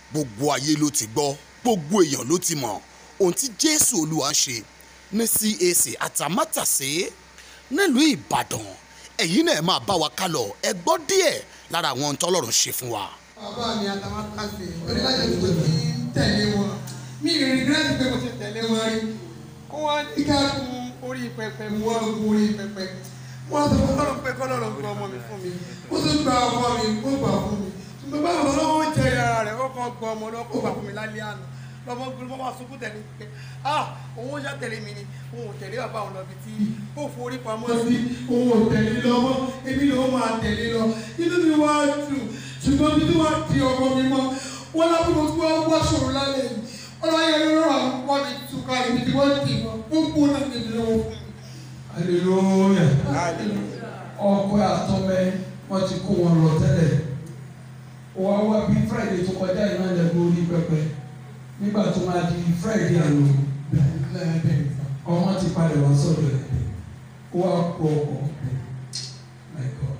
gbogbo ayé ló ti gbọ́ gbogbo èèyàn ló ti mọ̀ ohun tí jésù olúwa ṣe ní cac àtàmátàsé nílùú ìbàdàn ẹ̀yin náà máa bá wa kálọ ẹ gbọ́ díẹ̀ lára àwọn ohun tọ́lọ́run ṣe fún wa. bàbá mi àtàwọn kásì onílájà tó ti ń tẹ̀lé wọn mi ì rìgírẹ́tì pé mo ti tẹ̀lé wọn rí kó wá ní ká gun orí pẹpẹ mo wá gun orí pẹpẹ wọn sọ fún kọ́lọ́ pé kọ́lọ́ lọ gba ọmọ mi fún mi ó tún gba ọmọ mi ó gbà fún mi ṣùgbọ́n báwo lọ́wọ́ jẹ ara rẹ̀ ó kọ́ gba ọmọ náà kó gbà fún mi lálẹ́ àná lọ́mọ gbọ́dọ̀ bá sunkún tẹ̀lé pé ah òun ó ṣá tẹ̀lé mi ni òun ò tẹ̀lé bàbá òun lọ bí tí ó forí pamọ́ sí òun ò tẹ̀lé lọ́mọ èmi ni ó máa tẹ̀lé lọ inú mi wá dùn ṣùgbọ́n bí wọ́n di ọmọ mi mọ́ wọ́n lábúrò tí wọ́n wá ṣòro lálẹ́ yìí ọlọ́yẹ lọ́rọ̀ àwọn ọmọ mi túká ibi tí wọ́n dì mọ́ gbogbo náà ní ìlú lọ́wọ́ fún mi. hallelujah ọkọ àtọmẹ wọn ti kó wọn lọ tẹ́lẹ̀ wá wá bí friday tó kọjá iná lẹgbẹ orí pẹpẹ nígbà tó máa di friday àná ọmọ ti padà wá sọ́dọ̀ ẹ wá pọ ọkọ my god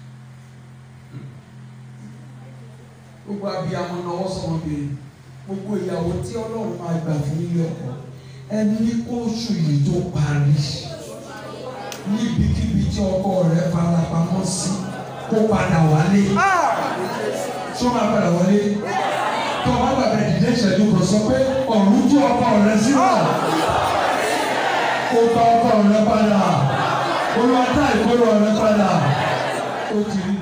gbogbo abiyamọ náwó sọmọ bèrè gbogbo ìyàwó tí Ọlọ́run máa gbà fún ilé ọkọ ẹni kóṣù yìí tó parí níbikíbi tí ọkọ rẹ fara pamọ́ sí kó padà wálé tó máa padà wálé tó o bá gbàgbé ìdílé ìṣẹ́jú kan sọ pé ọ̀run tú ọkọ rẹ sílẹ̀ kó bá ọkọ rẹ padà olùwàtà ìkórè rẹ padà ó ti rí